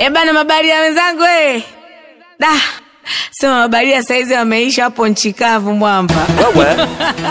Eh bana, mabaria wenzangu eh. Da. Sema mabaria saizi wameisha hapo nchi kavu mwamba. Wewe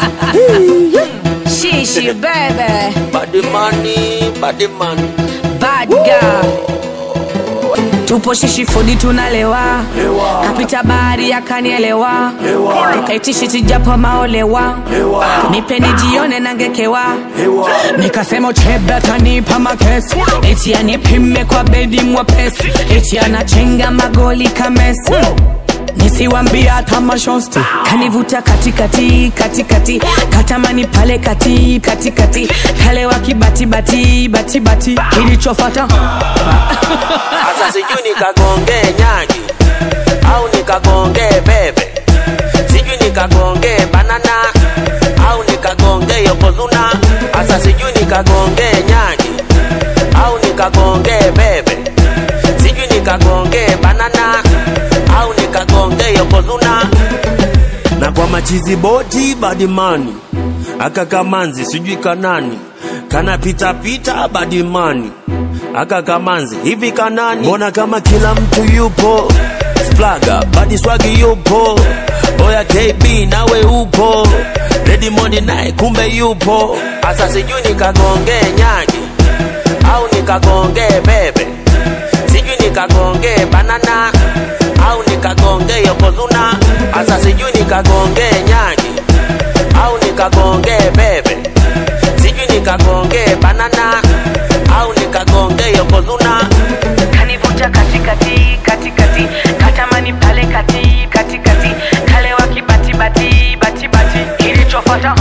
Shishi bebe. bad money, bad money. Bad girl. Tupo shishi fodi tunalewa. Kapita bahari akanielewa. Nikaitishi tijapo maolewa. Nipe nijione nangekewa. Nikasema uchebe atanipa makesi. Eti anipime kwa bedi mwepesi. Eti anachenga magoli kamesi. nisiwambia hata mashosti kanivuta katikati katikati katamani pale kati katikati kale wakibatibati batibati kilichofata Sasa sijui nikagonge nyagi au nikagonge bebe, sijui nikagonge banana au nikagonge yokozuna. Sasa sijui nikagonge nyagi au nikagonge bebe, sijui nikagonge banana au nikagonge yokozuna. Na kwa machizi boti badimani aka kamanzi sijui kanani kana pita pita badimani aka kamanzi hivi kanani mbona kama kila mtu yupo splaga badi swagi yupo oya kb nawe upo redimondi naye kumbe yupo asa sijui nikagonge nyagi au nikagonge bebe sijui nikagonge banana au nikagonge yokozuna asa sijui nikagonge nyagi au nikagonge bebe sijui nikagonge banana au nikagonge yokozuna kanivuta katikati katikati katamani pale kati katikati kale wakibatibati batibati kilichofata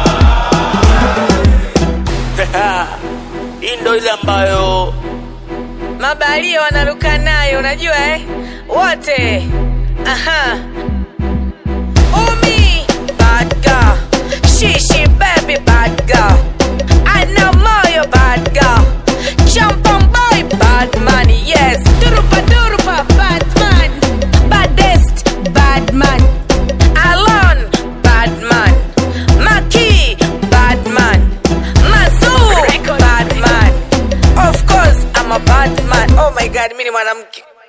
hii ndo ile ambayo mabalia wanaruka nayo unajua eh? wote aha umi bad girl shishi baby bad girl ana moyo bad girl champan boy bad man yes durupa durupa bad man baddest bad man alon bad man maki bad man mazur bad man of course i'm a bad man oh my god mi ni mwanamke